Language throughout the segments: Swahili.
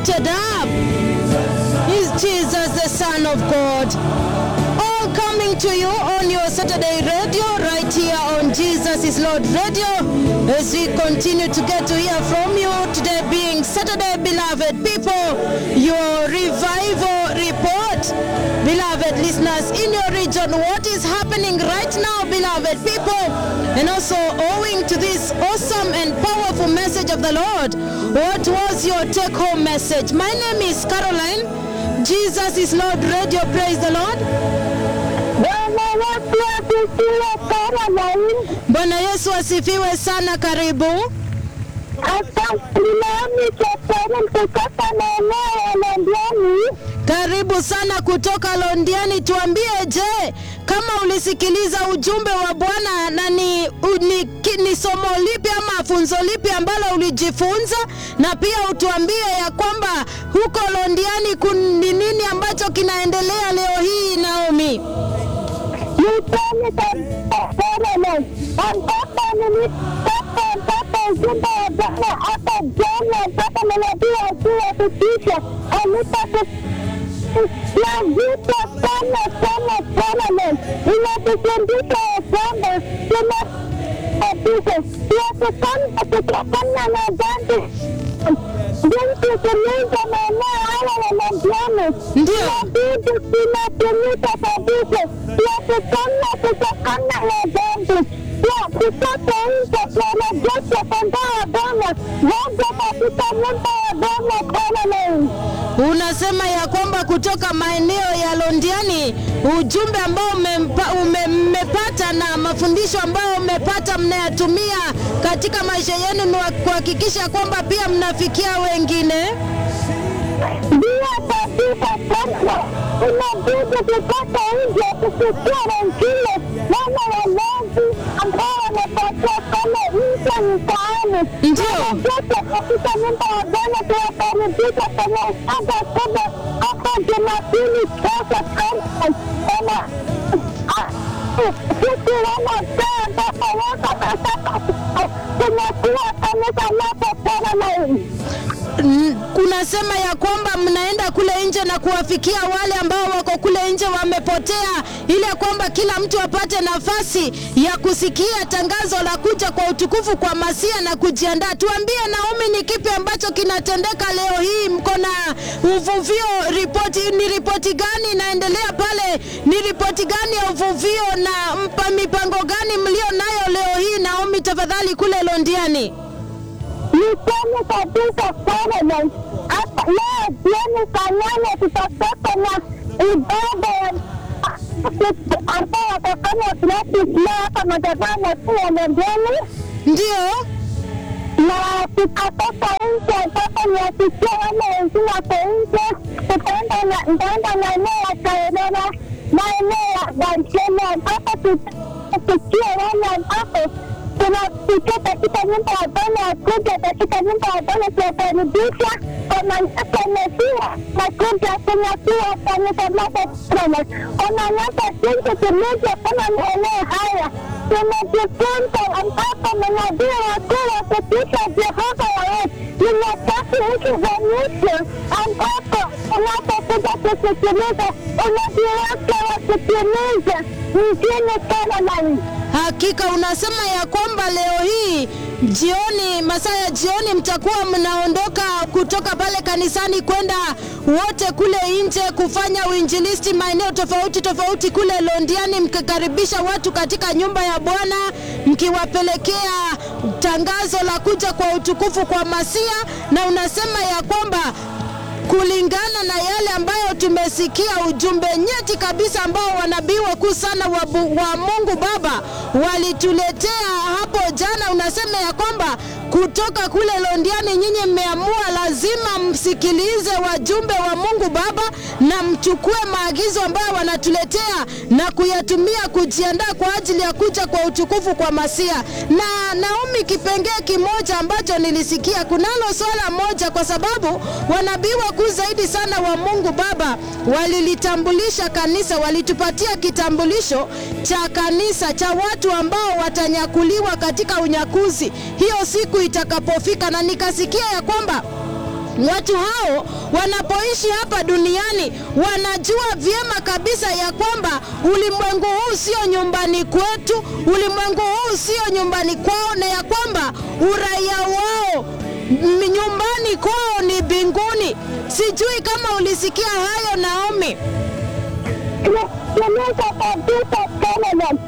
lifted up is Jesus, the Son of God. All coming to you on your Saturday radio, right here on Jesus is Lord Radio, as we continue to get to hear from you today, being Saturday, beloved people, your revival report. Beloved listeners, in your region, what is happening right now, beloved people? And also, owing to this awesome and powerful message of the Lord, what was your take home message? My name is Caroline. Jesus is Lord Radio. Praise the Lord. Bwana Yesu asifiwe Caroline. Bwana Yesu asifiwe sana. Karibu. Asante nami Catherine kutoka maeneo ya Londiani. Karibu sana kutoka Londiani. Tuambie, je, kama ulisikiliza ujumbe wa Bwana na ni, u- ni, ki- ni somo lipi ama funzo lipi ambalo ulijifunza, na pia utuambie ya kwamba huko Londiani kun- ni nini ambacho kinaendelea leo hii, Naomi? Nipeni kabisa Caroline, ambapo nilipata mpaka ujumbe wa Bwana hapa jana, mpaka manabii wakuu wa kutisha alipata mazito sana sana Caroline, inatufundisha ya kwamba tuna kabisa tuepukane kutokana na dhambi jinsi tulivyo maeneo haya ya Londiani Ndio. inabidi tunatumika kabisa tuepukane kutokana na dhambi pia tutoke nje tuanajesha kondoo wa Bwana waje katika nyumba ya Bwana Caroline. Unasema ya kwamba kutoka maeneo ya Londiani ujumbe ambao umempa- ume- mmepata na mafundisho ambayo mmepata mnayatumia katika maisha yenu ni wa- kuhakikisha kwamba pia mnafikia wengine. Ndio kabisa sasa, inabidi tutoke nje tusikie wengine wana walezi ambao wanapatia kama nje mtaani. Ndio. Tuwajeshe katika nyumba ya Bwana, tuwakaribisha kwenye ibada kubwa hapa Jumapili kesho kama kama sisi wanasaa ambapo wako katika tunakuwa kanisa lako Caroline. N- Kunasema ya kwamba mnaenda kule nje na kuwafikia wale ambao wako kule nje wamepotea, ili ya kwamba kila mtu apate nafasi ya kusikia tangazo la kuja kwa utukufu kwa Masia na kujiandaa. Tuambie Naomi, ni kipi ambacho kinatendeka leo hii? Mko na uvuvio ripoti, ni ripoti gani inaendelea pale? Ni ripoti gani ya uvuvio na mpa mipango gani mlio nayo leo hii, Naomi, tafadhali kule Londiani? Niseme kabisa Caroline, hapa leo jioni saa nane tutakuwa na ibada ya ambao watafanya practice leo hapa madhabahu makuu ya Londiani, Ndio. na tutatoka nje ambapo niwasikia wale wengine wako nje, tutaenda na nitaenda maeneo ya Kaerera, maeneo ya Banchele ambapo tutasikia wale ambapo tunafikia katika nyumba ya Bwana kuja katika nyumba ya Bwana tuwakaribisha kwa mamlaka Mesia na kuja tunakuwa kanisa lake Bwana kwa mamlaka jinsi tulivyo kama maeneo haya tumejifunza ambapo manabii wakuu wa kutisha Jehova wawe ni nyakati hizi za mwisho ambapo unapokuja kusikiliza unabii wake wakitimiza mjini Caroline. Hakika unasema ya kwamba leo hii jioni, masaa ya jioni, mtakuwa mnaondoka kutoka pale kanisani kwenda wote kule nje kufanya uinjilisti maeneo tofauti tofauti kule Londiani, mkikaribisha watu katika nyumba ya Bwana, mkiwapelekea tangazo la kuja kwa utukufu kwa Masia, na unasema ya kwamba kulingana na yale ambayo tumesikia, ujumbe nyeti kabisa ambao wanabii wakuu sana wa, bu- wa Mungu Baba walituletea hapo jana. Unasema ya kwamba kutoka kule Londiani, nyinyi mmeamua lazima msikilize wajumbe wa Mungu Baba na mchukue maagizo ambayo wanatuletea na kuyatumia kujiandaa kwa ajili ya kuja kwa utukufu kwa Masia. Na Naomi, kipengee kimoja ambacho nilisikia, kunalo swala moja, kwa sababu wanabii wakuu zaidi sana wa Mungu Baba walilitambulisha kanisa, walitupatia kitambulisho cha kanisa cha watu ambao watanyakuliwa katika unyakuzi hiyo siku itakapofika, na nikasikia ya kwamba Watu hao wanapoishi hapa duniani wanajua vyema kabisa ya kwamba ulimwengu huu sio nyumbani kwetu, ulimwengu huu sio nyumbani kwao, na ya kwamba uraia wao m- nyumbani kwao ni mbinguni. Sijui kama ulisikia hayo Naomi. Tunatumika kabisa Canada.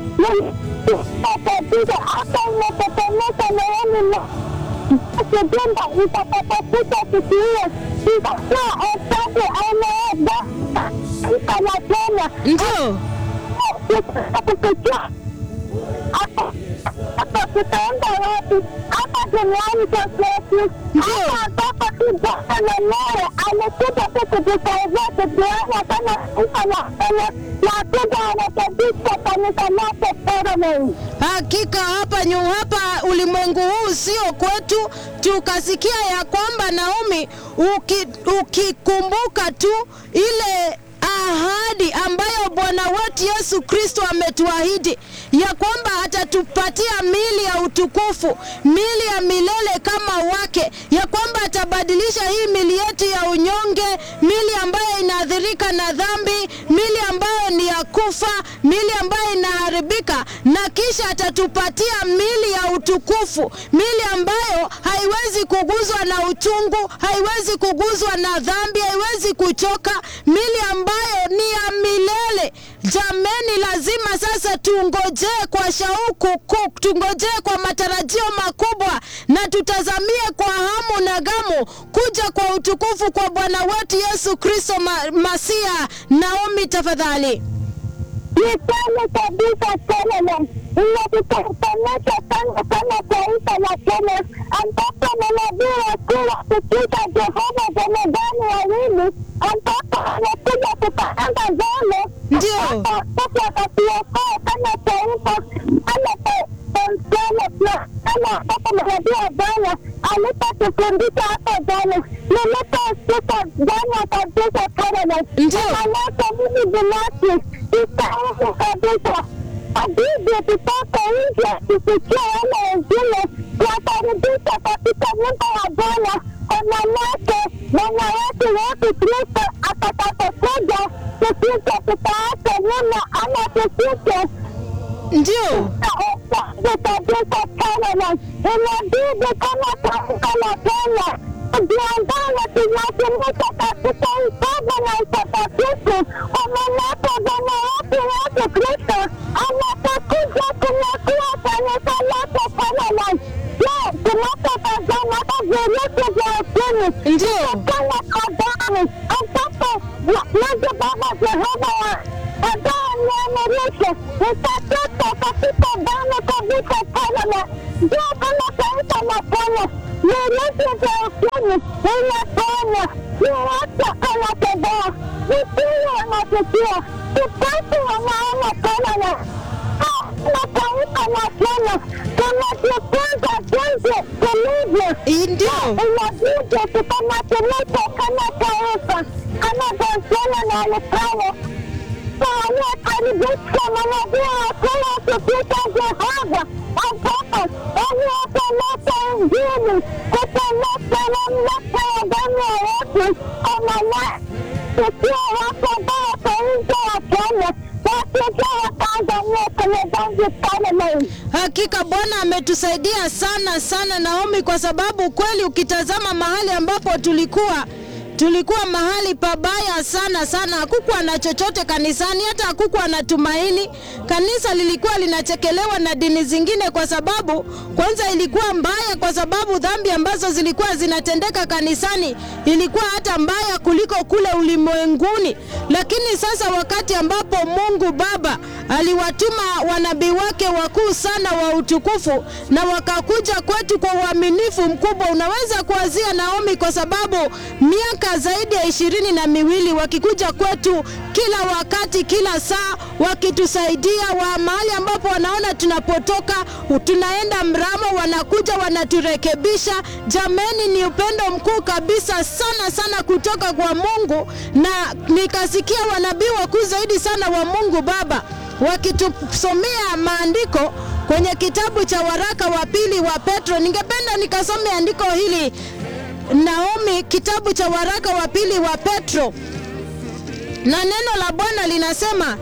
Kabisa hata unatetemeka moyoni mwa kujumba itakapokuja siku hiyo itakuwa hesabu ameenda kana Kenya Ndio, kukuchua hapa hapa tutaenda wapi? Hapa duniani kwetu, hapa ambapo tu Bwana mwenyewe amekuja tu kutusaidia kutuona kama taifa la Kenya na kuja anakabisa kanisa lake Parliament. hakika hapa nyu hapa ulimwengu huu sio kwetu. Tukasikia ya kwamba Naomi, uki, ukikumbuka tu ile ahadi ambayo Bwana wetu Yesu Kristo ametuahidi ya kwamba atatupatia mili ya utukufu, mili ya milele kama wake, ya kwamba atabadilisha hii mili yetu ya unyonge, mili ambayo inaathirika na dhambi, mili ambayo ni ya kufa, mili ambayo inaharibika, na kisha atatupatia mili ya utukufu, mili ambayo haiwezi kuguzwa na uchungu, haiwezi kuguzwa na dhambi, haiwezi kuchoka, mili ambayo ni ya milele. Jameni, lazima sasa tungojee kwa shauku kuu, tungojee kwa matarajio makubwa na tutazamie kwa hamu na gamu kuja kwa utukufu kwa Bwana wetu Yesu Kristo ma Masia. Naomi, tafadhali. Ni kweli kabisa Canada inatutanisha sana kama taifa la Kenya ambapo manabii wakuu wa kutuka Jehova Jemedani wawili ambapo wamekuja kupanga zame Ndio. sasa wakatuokoa kama taifa kama mfano pia kama ambapo manabii wa Bwana alipotufundisha hapo jana niliposikia jana kabisa Canada Ndio. Manake mimi binafsi sitaweza kabisa abidi tutoke nje tusikie wale wengine kuwakaribisha katika nyumba ya Bwana kwa manake Bwana wetu Yesu Kristo atakapokuja tusije tukaacha nyuma ama tusije Ndio, kabisa Canada inabidi kama taifa la Kenya kujiandaa na tunatumika katika ibada na utakatifu kwa manake Bwana wetu Yesu Kristo anapokuja kunyakua kanisa lake Canada. Je, tunapotazama hata virusi vya ukimwi ndio, kama Adamu ambapo Mungu Baba Jehova wa ambaye ameamrisha utatoka katika damu kabisa Canada. Ndio kama taifa la Kenya virusi vya ukimwi vinaponywa, ni watu wanatembea, vipiwi wanasikia, vipofu wanaona Canada na taifa la Kenya tunajifunza jinsi tulivyo ndio, inabidi tukamakinika kama taifa kama Bosnia na Ukraine waliokaribisha manabii wakuu wakipita Jehova ambapo waliopeleka Injili kupeleka mamlaka ya damu ya Yesu kwa maana tukiwa watu ambao wako nje ya Kenya wakija Watanzania kwenye Zanzibar Parliament. hakika Bwana ametusaidia sana sana, Naomi, kwa sababu kweli ukitazama mahali ambapo tulikuwa tulikuwa mahali pabaya sana sana, hakukuwa na chochote kanisani, hata hakukuwa na tumaini. Kanisa lilikuwa linachekelewa na dini zingine, kwa sababu kwanza ilikuwa mbaya, kwa sababu dhambi ambazo zilikuwa zinatendeka kanisani ilikuwa hata mbaya kuliko kule ulimwenguni. Lakini sasa wakati ambapo Mungu Baba aliwatuma wanabii wake wakuu sana wa utukufu na wakakuja kwetu kwa uaminifu mkubwa, unaweza kuanzia Naomi, kwa sababu miaka zaidi ya ishirini na miwili wakikuja kwetu kila wakati, kila saa, wakitusaidia wa mahali ambapo wanaona tunapotoka, tunaenda mramo, wanakuja wanaturekebisha. Jameni, ni upendo mkuu kabisa sana sana kutoka kwa Mungu, na nikasikia wanabii wakuu zaidi sana wa Mungu Baba wakitusomea maandiko kwenye kitabu cha waraka wa pili wa Petro. Ningependa nikasome andiko hili Naomi, ni kitabu cha waraka wa pili wa Petro, na neno la Bwana linasema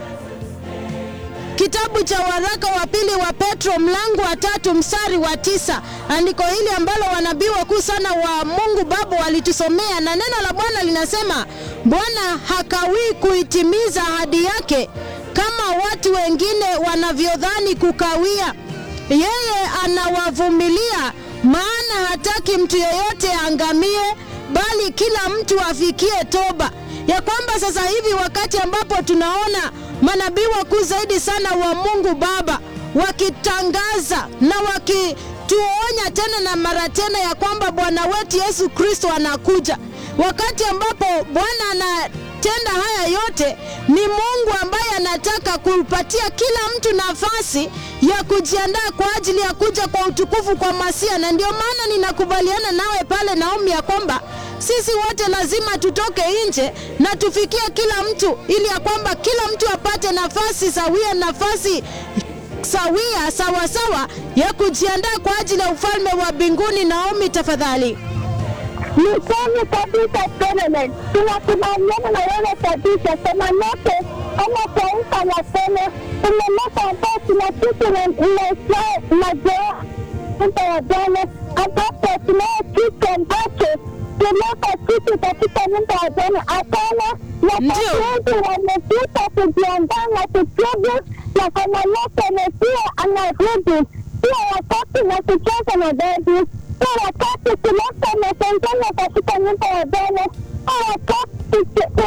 kitabu cha waraka wa pili wa Petro mlango wa tatu mstari wa tisa andiko hili ambalo wanabii wakuu sana wa Mungu Baba walitusomea, na neno la Bwana linasema Bwana hakawii kuitimiza ahadi yake kama watu wengine wanavyodhani kukawia. Yeye anawavumilia, maana hataki mtu yeyote aangamie, bali kila mtu afikie toba. Ya kwamba sasa hivi wakati ambapo tunaona manabii wakuu zaidi sana wa Mungu Baba wakitangaza na wakituonya tena na mara tena ya kwamba Bwana wetu Yesu Kristo anakuja, wakati ambapo Bwana anatenda haya yote, ni Mungu ambaye anataka kupatia kila mtu nafasi ya kujiandaa kwa ajili ya kuja kwa utukufu kwa Masia, na ndio maana ninakubaliana nawe pale Naomi ya kwamba sisi wote lazima tutoke nje na tufikie kila mtu, ili ya kwamba kila mtu apate nafasi sawia, nafasi sawia sawa sawa ya kujiandaa kwa ajili ya ufalme wa mbinguni. Naomi, tafadhali. Ni kweli kabisa Solomon, tunakubaliana na wewe kabisa. Sema lote kama taifa la Kenya tumeleta ambao tuna kitu mazoea mta ya Bwana, ambapo tunayo kitu ambacho tuleta kitu katika nyumba ya Bwana. Hapana, Ndio. wakati wengi wamepita kujiandaa na kutubu, na kama lote amepia anarudi, sio wakati na kucheza na dadi sio wakati kuleta matengano katika nyumba ya Bwana, sio wakati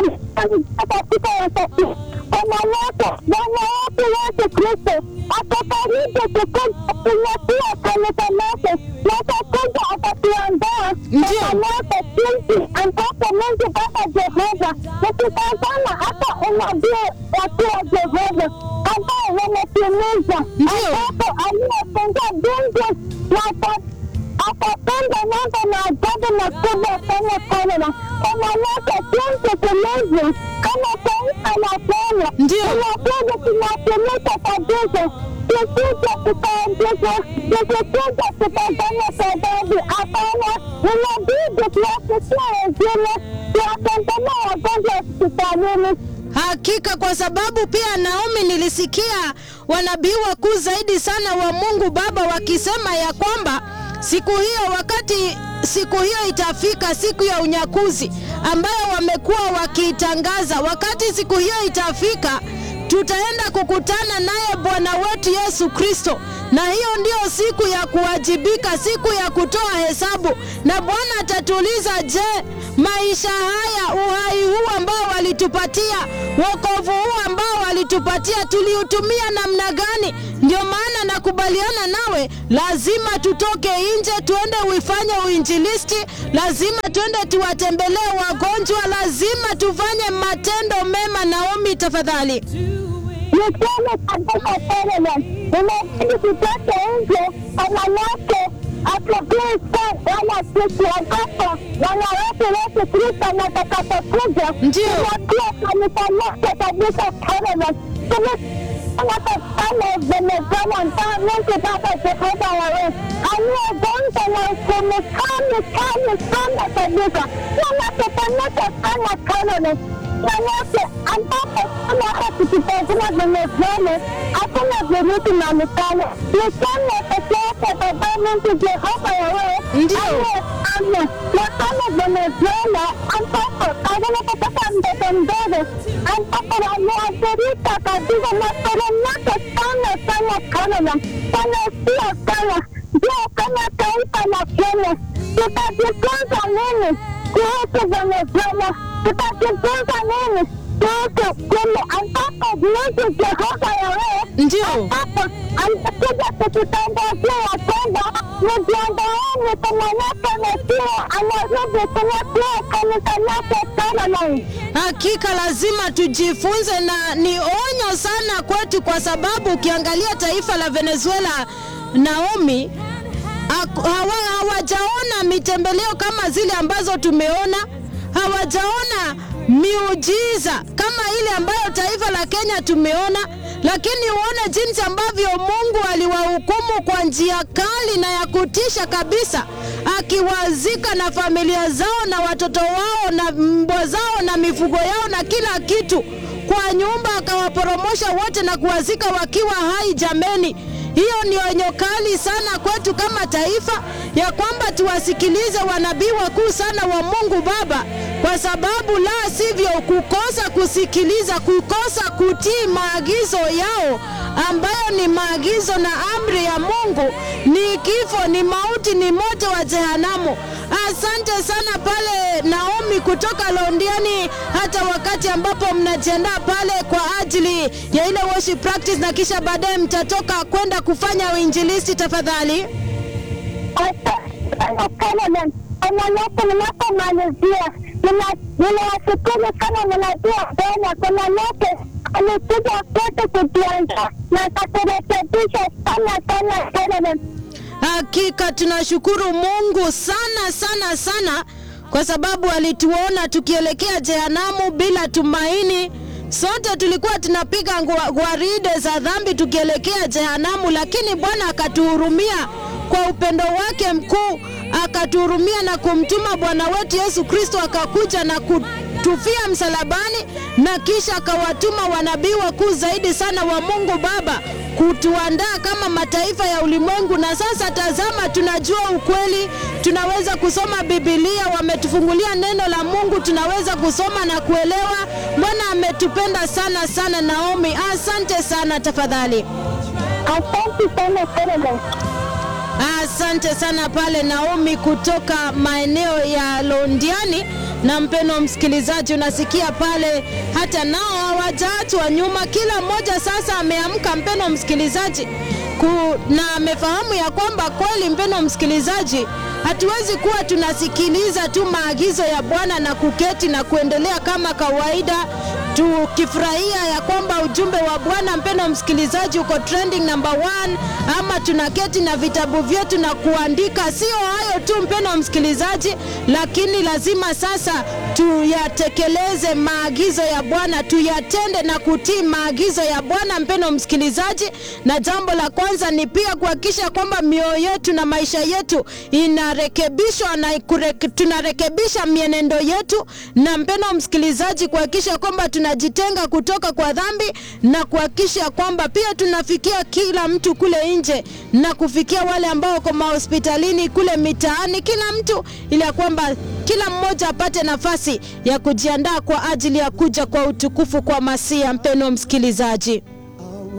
katika wakati wanawake Bwana wetu Yesu Kristo atakaribu kukuja kunyakua kanisa lake na atakuja atatuandaa Ndio. kanisa jinsi ambapo Mungu Baba Jehova nikitazama hata unabii wakuu wa Jehova ambao wametimiza Ndio. ambapo aliyefungua mbingu na ata- akapanda nanga na ajabu makubwa sana Canada kwa manake jinsi tulivyo kama taifa la Kenya Ndio. tunakuja tunatumika kabisa tukija tutaandika tukikuja tutafanya sababu hapana inabidi tuwafikia wengine tuwatembelea wagonjwa hospitalini Hakika, kwa sababu pia Naomi, nilisikia wanabii wakuu zaidi sana wa Mungu Baba wakisema ya kwamba siku hiyo, wakati siku hiyo itafika, siku ya unyakuzi ambayo wamekuwa wakiitangaza, wakati siku hiyo itafika tutaenda kukutana naye Bwana wetu Yesu Kristo, na hiyo ndio siku ya kuwajibika, siku ya kutoa hesabu, na Bwana atatuuliza, je, maisha haya, uhai huu ambao walitupatia, wokovu huu ambao walitupatia, tuliutumia namna gani? Ndio maana nakubaliana nawe, lazima tutoke nje, tuende uifanye uinjilisti, lazima tuende tuwatembelee wagonjwa, lazima tufanye matendo mema. Naomi, tafadhali. niseme kabisa Solomon, inabidi tutoke nje wanawake asubuhi wala siku ambapo wanawake wetu Kristo anatakapokuja Ndio. tunakuwa kanisa lote kabisa Solomon anatafanya Venezuela ambao Mungu Baba Jehova yawe aliyegonza na ukumi kali kali sana kabisa wanatupanuka sana Solomon manake ambapo kama hata tukitazama Venezuela hakuna virusi na mifano ni Kenya peke yake baba Mungu Jehova yawe Ndio. aliyefanya na kama Venezuela ambapo anapotaka mtoto mdogo ambapo wameathirika kabisa na koromako sana sana Canada wanasia sana. Je, kama taifa la Kenya tutajifunza nini kuhusu Venezuela? Tutajifunza nini kuhusu kule ambapo Mungu Jehova yawe Ndio. ambapo amekuja kututangazia ya kwamba mjiandaeni, kwa manake Mesia anarudi kunyakua kanisa lake Solomon. Hakika lazima tujifunze, na ni onyo sana kwetu, kwa sababu ukiangalia taifa la Venezuela, Naomi, haku- hawa- hawajaona mitembeleo kama zile ambazo tumeona, hawajaona miujiza kama ile ambayo taifa la Kenya tumeona, lakini uone jinsi ambavyo Mungu aliwahukumu kwa njia kali na ya kutisha kabisa, akiwazika na familia zao na watoto wao na mbwa zao na mifugo yao na kila kitu kwa nyumba, akawaporomosha wote na kuwazika wakiwa hai. Jameni, hiyo ni onyo kali sana kwetu kama taifa, ya kwamba tuwasikilize wanabii wakuu sana wa Mungu Baba, kwa sababu la sivyo, kukosa kusikiliza, kukosa kutii maagizo yao ambayo ni maagizo na amri ya Mungu ni kifo, ni mauti, ni moto wa jehanamu. Asante sana pale Naomi kutoka Londiani, hata wakati ambapo mnajiandaa pale kwa ajili ya ile worship practice, na kisha baadaye mtatoka kwenda kufanya uinjilisti, tafadhali. Manake ninapomalizia, ninawashukuru sana manabii Bwana. Kuna lote alikuja kwetu kutuanza na akaturekebisha sana sana sana. Hakika tunashukuru Mungu sana sana sana, kwa sababu alituona tukielekea jehanamu bila tumaini. Sote tulikuwa tunapiga ngwa- gwaride za dhambi tukielekea jehanamu, lakini Bwana akatuhurumia kwa upendo wake mkuu, akatuhurumia na kumtuma Bwana wetu Yesu Kristo akakuja na kutufia msalabani, na kisha akawatuma wanabii wakuu zaidi sana wa Mungu Baba kutuandaa kama mataifa ya ulimwengu. Na sasa tazama, tunajua ukweli, tunaweza kusoma Biblia, wametufungulia neno la Mungu, tunaweza kusoma na kuelewa. Bwana ametupenda sana sana. Naomi, asante sana. Tafadhali, Asante sana sana. asante sana pale Naomi kutoka maeneo ya Londiani. Na mpeno msikilizaji, unasikia pale, hata nao hawajaachwa nyuma, kila mmoja sasa ameamka, mpeno msikilizaji ku, na amefahamu ya kwamba kweli, mpeno msikilizaji, hatuwezi kuwa tunasikiliza tu maagizo ya Bwana na kuketi na kuendelea kama kawaida tukifurahia ya kwamba ujumbe wa Bwana mpendo msikilizaji uko trending number one, ama tunaketi na vitabu vyetu na kuandika. Sio hayo tu mpendo msikilizaji, lakini lazima sasa tuyatekeleze maagizo ya Bwana, tuyatende na kutii maagizo ya Bwana mpendo msikilizaji. Na jambo la kwanza ni pia kuhakikisha kwamba mioyo yetu na maisha yetu inarekebishwa na kurek, tunarekebisha mienendo yetu, na mpendo msikilizaji, kuhakikisha kwamba tunajitenga kutoka kwa dhambi na kuhakikisha kwamba pia tunafikia kila mtu kule nje na kufikia wale ambao wako mahospitalini kule mitaani, kila mtu, ili ya kwamba kila mmoja apate nafasi ya kujiandaa kwa ajili ya kuja kwa utukufu kwa Masia. Mpendo msikilizaji